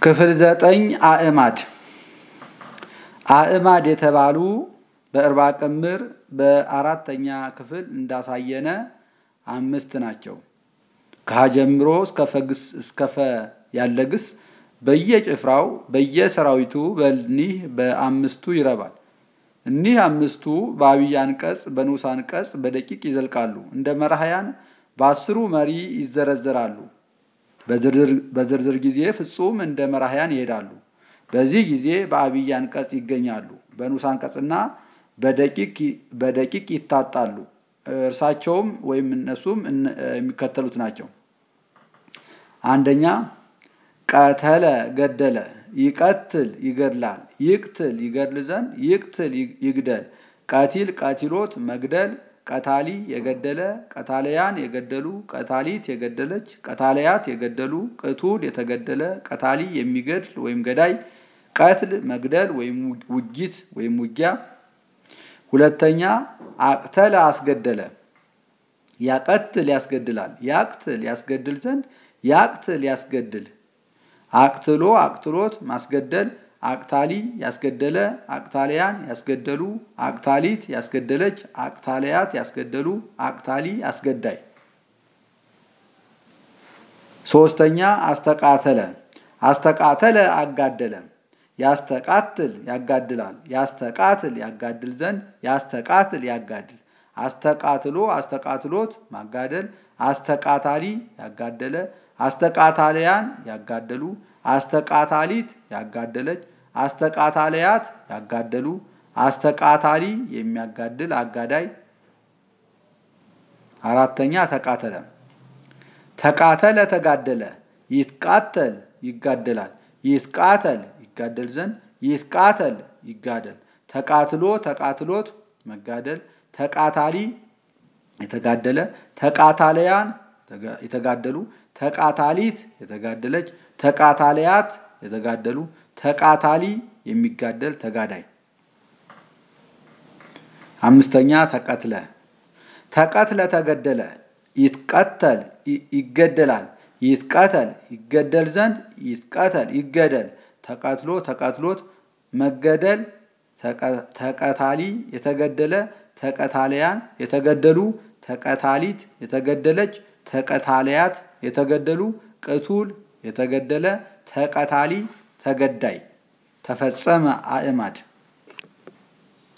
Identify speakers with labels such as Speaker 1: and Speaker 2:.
Speaker 1: ክፍል ዘጠኝ አእማድ አእማድ የተባሉ በእርባ ቅምር በአራተኛ ክፍል እንዳሳየነ አምስት ናቸው። ከሀ ጀምሮ እስከ ፈ ያለ ግስ በየጭፍራው በየሰራዊቱ በኒህ በአምስቱ ይረባል። እኒህ አምስቱ በአብይ አንቀጽ በንዑስ አንቀጽ በደቂቅ ይዘልቃሉ። እንደ መራሕያን በአስሩ መሪ ይዘረዘራሉ። በዝርዝር ጊዜ ፍጹም እንደ መራሕያን ይሄዳሉ። በዚህ ጊዜ በአብይ አንቀጽ ይገኛሉ። በንዑስ አንቀጽና በደቂቅ ይታጣሉ። እርሳቸውም ወይም እነሱም የሚከተሉት ናቸው። አንደኛ ቀተለ ገደለ፣ ይቀትል ይገድላል፣ ይቅትል ይገድል ዘንድ፣ ይቅትል ይግደል፣ ቀቲል ቀቲሎት መግደል፣ ቀታሊ የገደለ፣ ቀታለያን የገደሉ፣ ቀታሊት የገደለች፣ ቀታለያት የገደሉ፣ ቅቱል የተገደለ፣ ቀታሊ የሚገድል ወይም ገዳይ፣ ቀትል መግደል ወይም ውጊት ወይም ውጊያ። ሁለተኛ አቅተለ አስገደለ፣ ያቀትል ያስገድላል፣ ያቅትል ያስገድል ዘንድ፣ ያቅትል ያስገድል፣ አቅትሎ አቅትሎት ማስገደል፣ አቅታሊ ያስገደለ፣ አቅታሊያን ያስገደሉ፣ አቅታሊት ያስገደለች፣ አቅታሊያት ያስገደሉ፣ አቅታሊ አስገዳይ። ሶስተኛ አስተቃተለ አስተቃተለ አጋደለ፣ ያስተቃትል ያጋድላል፣ ያስተቃትል ያጋድል ዘንድ፣ ያስተቃትል ያጋድል፣ አስተቃትሎ አስተቃትሎት ማጋደል፣ አስተቃታሊ ያጋደለ፣ አስተቃታሊያን ያጋደሉ፣ አስተቃታሊት ያጋደለች፣ አስተቃታሊያት ያጋደሉ፣ አስተቃታሊ የሚያጋድል አጋዳይ። አራተኛ ተቃተለ ተቃተለ ተጋደለ፣ ይትቃተል ይጋደላል፣ ይትቃተል ይጋደል ዘንድ፣ ይትቃተል ይጋደል፣ ተቃትሎ ተቃትሎት መጋደል፣ ተቃታሊ የተጋደለ፣ ተቃታለያን የተጋደሉ፣ ተቃታሊት የተጋደለች፣ ተቃታሊያት የተጋደሉ፣ ተቃታሊ የሚጋደል ተጋዳይ። አምስተኛ ተቀትለ ተቀትለ ተገደለ፣ ይትቀተል ይገደላል፣ ይትቀተል ይገደል ዘንድ፣ ይትቀተል ይገደል፣ ተቀትሎ ተቀትሎት መገደል፣ ተቀታሊ የተገደለ፣ ተቀታሊያን የተገደሉ፣ ተቀታሊት የተገደለች፣ ተቀታሊያት የተገደሉ፣ ቅቱል የተገደለ፣ ተቀታሊ ተገዳይ። ተፈጸመ አእማድ